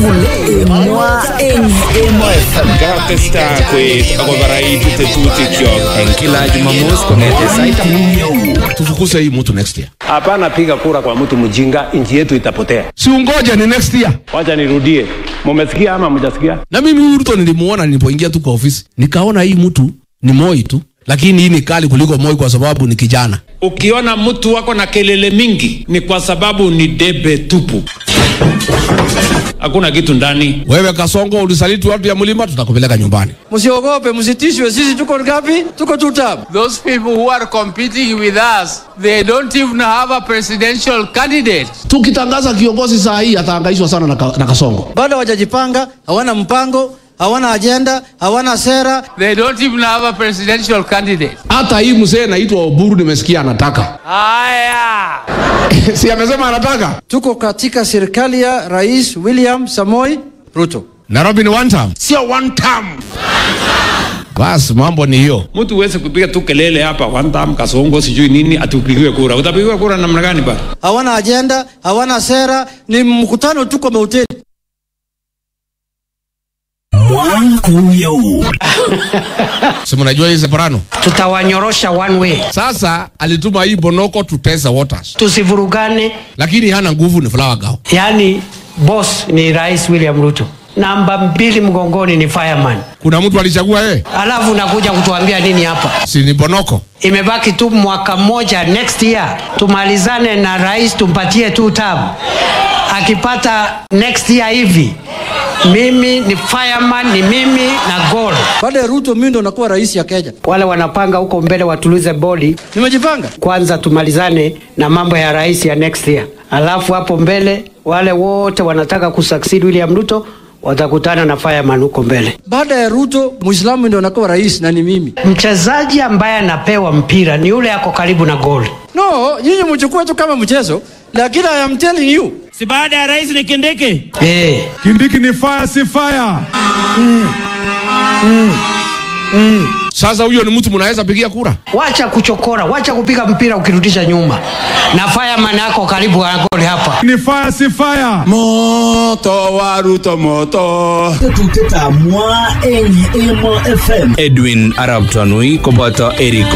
ngule emwa eng emo fm Kakesta kwet akobarait tetutikyok en kila Jumamosi kong'ete sait tufukuse hii mtu next year. Hapana piga kura kwa mtu mjinga, nchi yetu itapotea. Si ungoje ni next year. Wacha nirudie, mumesikia ama mjasikia? Na mimi Ruto nilimuona nilipoingia tu kwa ofisi, nikaona hii mtu ni Moi tu, lakini hii ni kali kuliko Moi kwa sababu ni kijana. ukiona mtu wako na kelele mingi ni kwa sababu ni debe tupu hakuna kitu ndani Wewe Kasongo ulisaliti watu ya mlima, tutakupeleka nyumbani. Msiogope, msitishwe. Sisi tuko ngapi? Tuko two term. Those people who are competing with us, they don't even have a presidential candidate. Tukitangaza kiongozi saa hii atahangaishwa sana na, ka, na Kasongo. Bado hawajajipanga, hawana mpango, hawana ajenda, hawana sera. They don't even have a presidential candidate. Hata hii mzee naitwa Oburu nimesikia anataka Haya. si amesema anataka Tuko katika serikali ya Rais William Samoi Ruto. Nairobi ni one term, sio one term. Basi mambo ni hiyo. mtu huwezi kupiga tu kelele hapa one time kasongo sijui nini atupigiwe kura utapigiwa kura namna gani ba Hawana ajenda, hawana sera, ni mkutano tu kwa mahoteli. mwankuyo Si mnajua hii Separano. tutawanyorosha one way, Sasa alituma hii Bonoko tutesa waters, tusivurugane. lakini hana nguvu, ni flower girl. Yaani boss ni Rais William Ruto, namba mbili mgongoni ni fireman, Kuna mtu alichagua yeye, alafu unakuja kutuambia nini hapa? si ni Bonoko? Imebaki tu mwaka mmoja, next year tumalizane na rais, tumpatie tu term. Akipata next year hivi, mimi ni fireman, ni mimi na goal. Baada ya Ruto, mimi ndo nakuwa rais ya Kenya. Wale wanapanga huko mbele watulize boli Nimejipanga. kwanza tumalizane na mambo ya rais ya next year, alafu hapo mbele wale wote wanataka kusucceed William Ruto watakutana na fireman huko mbele. Baada ya Ruto, Muislamu ndo nakuwa rais na ni mimi. Mchezaji ambaye anapewa mpira ni yule ako karibu na goli. No, nyinyi mchukue tu kama mchezo, lakini I am telling you, si baada ya rais ni Kindiki? Eh, Kindiki ni fire si fire. Sasa huyo ni mtu mnaweza pigia kura? wacha kuchokora, wacha kupiga mpira ukirudisha nyuma, na fireman ako karibu na goli hapa. Ni fire si fire. moto wa ruto moto tetuteta mwa eng emo fm Edwin Arab Tanui koboto Eric